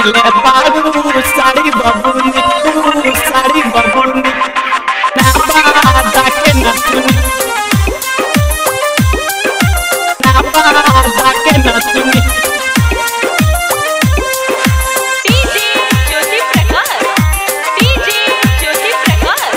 पेनले बारू साड़ी बबुनी तू साड़ी बबुनी ना बादा के नथुनी ना बादा के नथुनी डीजे ज्योति प्रकाश डीजे ज्योति प्रकाश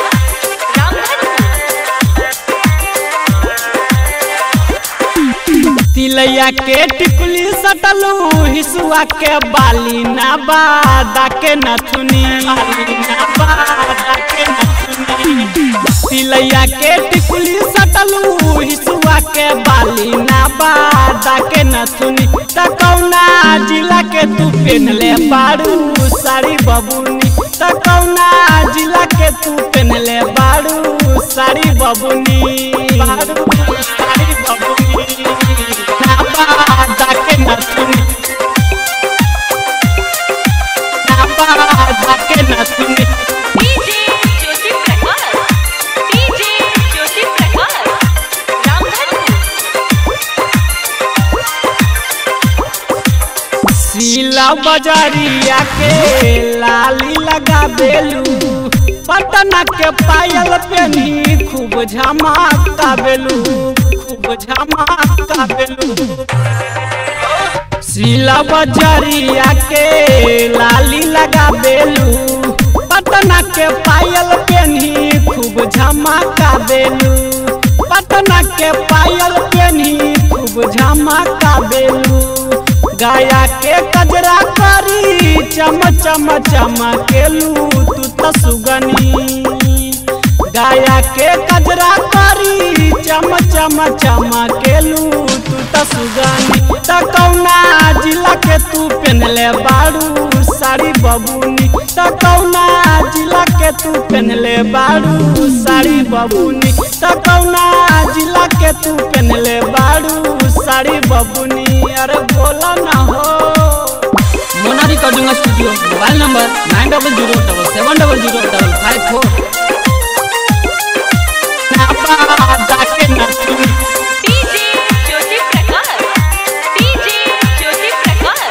रामधन तिलैया के टिकुली सटलू हिसुआ के बाली ना बादा के नथुनी ना बादा के नथुनी तिलैया के टिकुली सटलू हिसुआ के बाली ना बादा के नथुनी त कौना जिला के तू पेनले बारू साड़ी बबुनी त कौना जिला के तू पेनले बारू साड़ी बबुनी बारू साड़ी बबुनी ना बादा के नथुनी ना बादा के नथुनी डीजे ज्योति प्रकाश डीजे ज्योति प्रकाश रामधन सीला बजरिया के लाली लगा बेलू पटना के पायल पेनी खूब झमाका बेलू खूब झमाका बेलू सीला बजरिया के लाली लगा बेलू पटना के पायल पेनी खूब झमाका बेलू पटना के पायल पेनी खूब झमाका बेलू गाया के कजरा करी चम चम चमकेलू तू त सुगनी गाया के कजरा करी चम चम चमकेलू तू त सुगनी त कौना जिला के तू पेनले बारू साड़ी बबुनी त कौना जिला के तू पेनले बारू साड़ी बबुनी त कौना जिला के तू पेनले बारू साड़ी बबुनी अरे बोला ना हो Mona recording studio mobile number nine double zero double seven double zero double five four ना बादा के नथुनी डीजे ज्योति प्रकाश डीजे ज्योति प्रकाश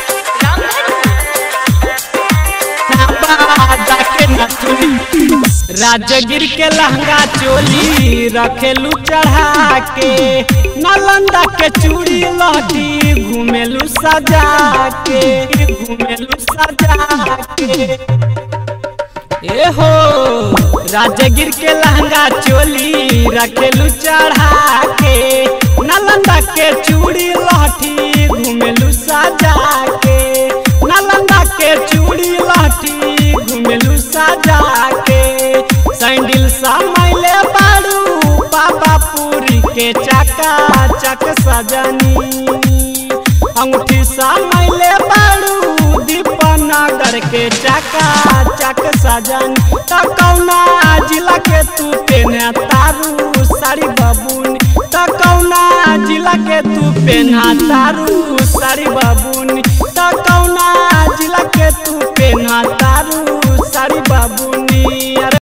रामधन राजगिर के लहंगा चोली रखेलू चढ़ा के नालंदा के चूड़ी लहटी घूमेलू सजा के घूमेलू सजा के ए हो राजगिर के लहंगा चोली रखेलू चढ़ा के नालंदा के चूड़ी लहठी घूमेलू सजा के नालंदा के चूड़ी लहठी घूमेलू सजा के सैंडल समैले बारू बाबा पूरी के चका चक सजनी अंगूठी समैले बारू दीपनगर के चका चक सजन त कौना जिला के तू पेना तारू साड़ी बबुनी त कौना जिला के तू पेना तारू साड़ी बबुनी त कौना जिला के तू पेना तारू साड़ी बबुनी